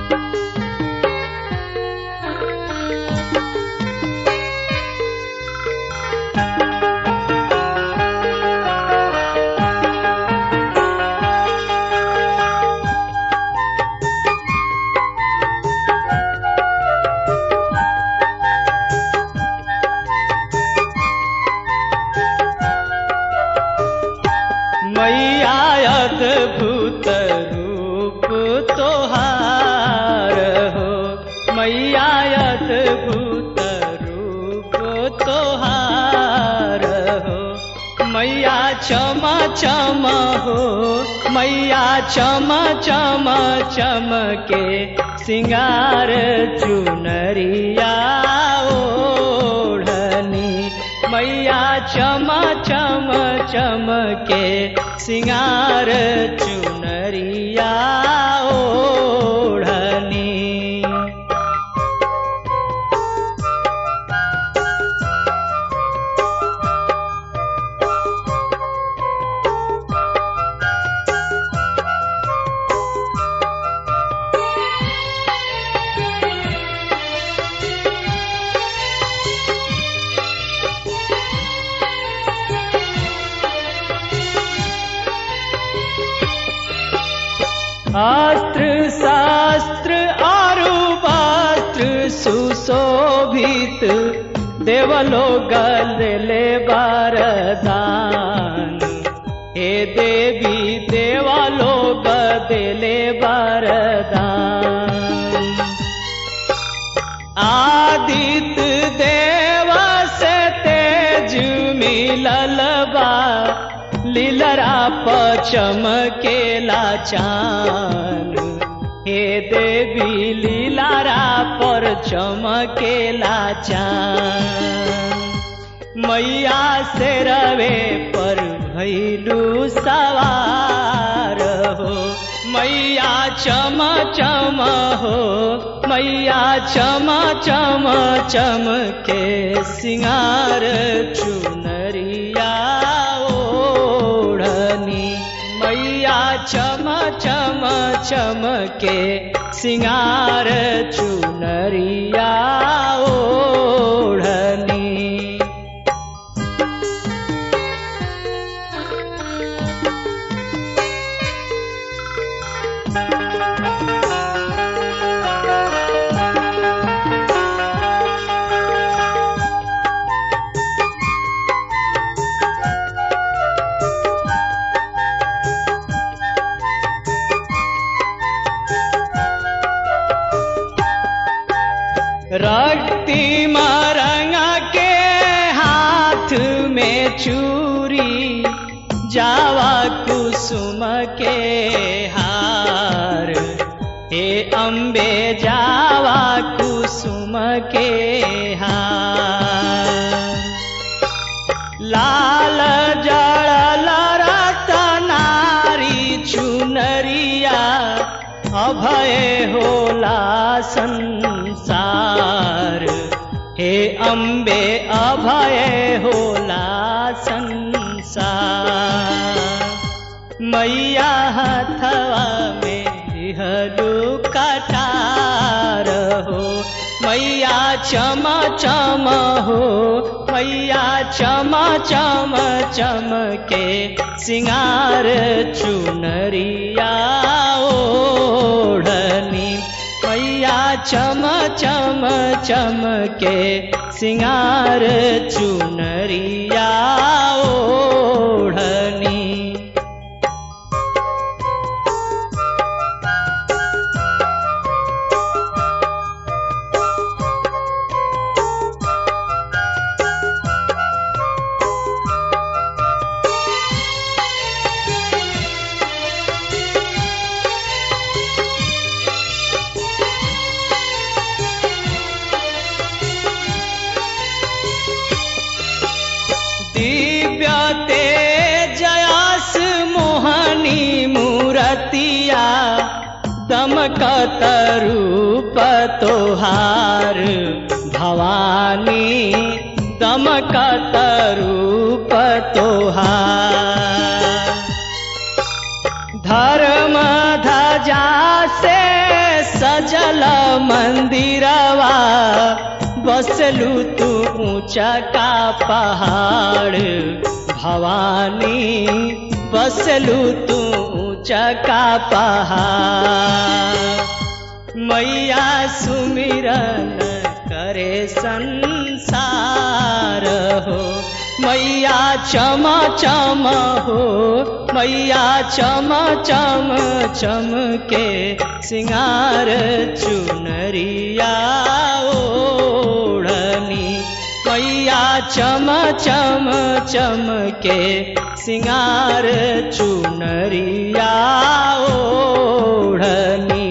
मैया अद्भुत रूप तोहार हो मैया अद्भुत रूप तोहार हो मैया चम चम हो मैया चम चम चमके सिंगार चुनरिया ओढ़नी मैया चम चम चमके सिंगार चुनरिया ओढ़नी अस्त्र शास्त्र आरु वस्त्र सुशोभित देवलो गले बारदान हे देवी देवालो गदले बारदान आदित्य देव से तेज मिलल बा लीलरा चमकेला चान हे देवी लीलारा पर चमकेला चान मैया से रवे पर भैलू सवार हो मैया चम चम हो मैया चम चम चम के सिंगार चुनरिया ओढ़नी मैया चम चम चम के सिंगार चुनरिया ओढ़नी रक्ति मरंगा के हाथ में चूरी जावा कुसुम के हार हे अम्बे जावा कुसुम के हार लाल जड़ल रतनारी चुनरिया अभय होला संसार हे अम्बे अभय होला संसार मैया हथवा में दिहलू कटार हो मैया चम चम हो मैया चम चम चम के सिंगार चुनरिया ओढ़नी मैया चम चम चम के सिंगार चुनरिया ओढ़नी दिव्य तेजयास मोहनी मूरतिया दमकत रूप तोहार भवानी दमकत रूप तोहार धर्म धजा से सजल मंदिरवा बसलू तू ऊंचा का पहाड़ भवानी बसलू तू ऊंचा का पहाड़ मैया सुमिरन करे संसार हो मैया चम चम हो मैया चम चम चम के सिंगार चुनरिया ओढ़नी मैया चम चम चम के सिंगार चुनरिया ओढ़नी